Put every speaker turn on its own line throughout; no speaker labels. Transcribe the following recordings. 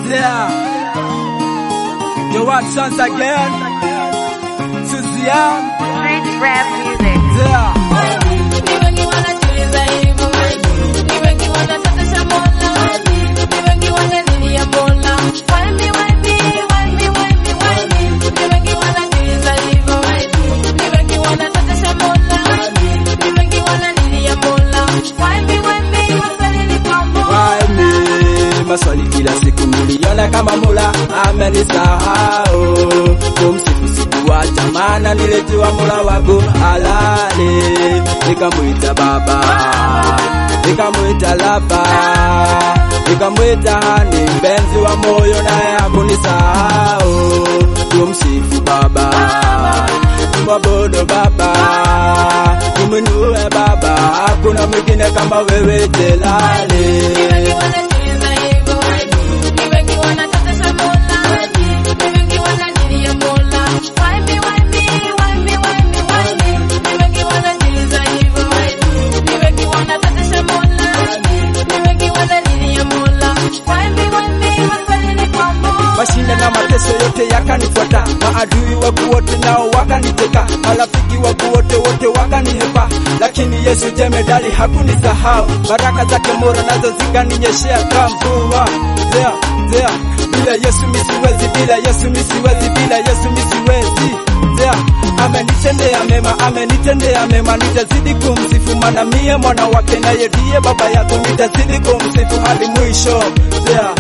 Yeah. Yo, what once again? Suzanne.
Street rap music.
Yeah.
Ni wengi wanajiuliza hivyo, ni wengi wanatafuta Mola, ni wengi wanalilia Mola. Why me, why me, why me, why me, why me? Ni wengi wanajiuliza hivyo, ni wengi wanatafuta Mola, ni wengi wanalilia Mola. Why me, why me, maswali ni kwa Mola.
Why me? Maswali kila siku niliona kama Mola amenisahau. Kumsifu sikuacha, maana nilijua Mola wangu halali. Nikamwita Baba, nikamwita Laba, nikamwita Hani, mpenzi wa moyo, naye hakunisahau. Tumsifu Baba, tumwabudu Baba, tumwinue Baba, hakuna mwingine kama wewe Jelali.
Ni wengi wanajiuliza hivyo, ni wengi wanatafuta Mola, ni wengi wanalilia Mola. Why me, why me, why me, why me, why me? Ni wengi wanajiuliza hivyo, ni wengi wanatafuta Mola, ni wengi wanalilia Mola. Why me, why me, maswali ni kwa Mola.
Mashinda na mateso yote yakanifuata, maadui wangu wote nao wakaniteka, marafiki wangu wote wote wakanihepa, lakini Yesu jemedali hakunisahau. Baraka zake Mola nazo zikaninyeshea kama mvua. Zea, zea, bila Yesu misiwezi, bila Yesu misiwezi, bila Yesu misiwezi. Zea, amenitendea mema, amenitendea mema, nitazidi kumsifu, maana mie mwana wake, naye ndiye baba yako, nitazidi kumsifu hadi mwisho. Zea.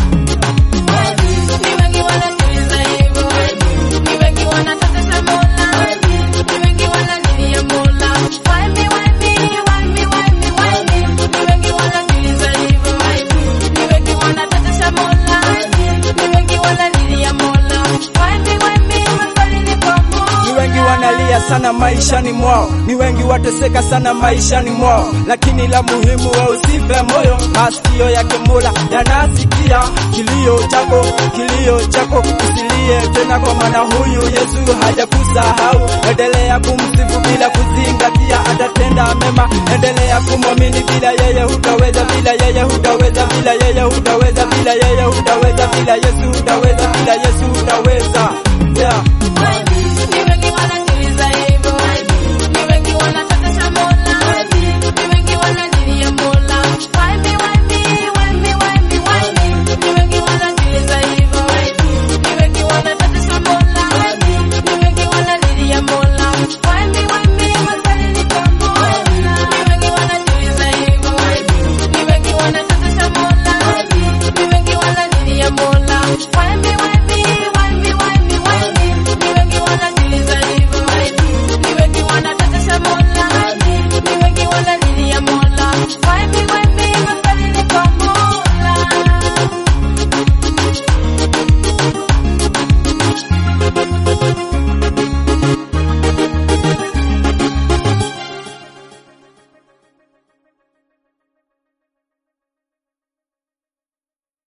Ni wengi wanajiuliza hivyo, ni wengi wanatafuta Mola, ni wengi wanalilia Mola. Why me, why me, why me, why me, why me? Ni wengi wanajiuliza hivyo, ni wengi wanatafuta Mola, ni wengi wanalilia Mola. Why me, why me, maswali ni kwa Mola.
Ni wengi wanalia sana maishani mwao, ni wengi wateseka sana maishani mwao, lakini la muhimu wewe usife moyo. Masikio yake Mola yanasikia kilio chako, kilio chako, usilie tena, kwa maana huyu Yesu hajakusahau. Endelea kumsifu bila kuzingatia, atatenda mema. Endelea kumwamini, bila yeye hutaweza, bila yeye hutaweza, bila yeye hutaweza, bila yeye hutaweza, bila Yesu hutaweza, bila Yesu hutaweza. Yeah.
Why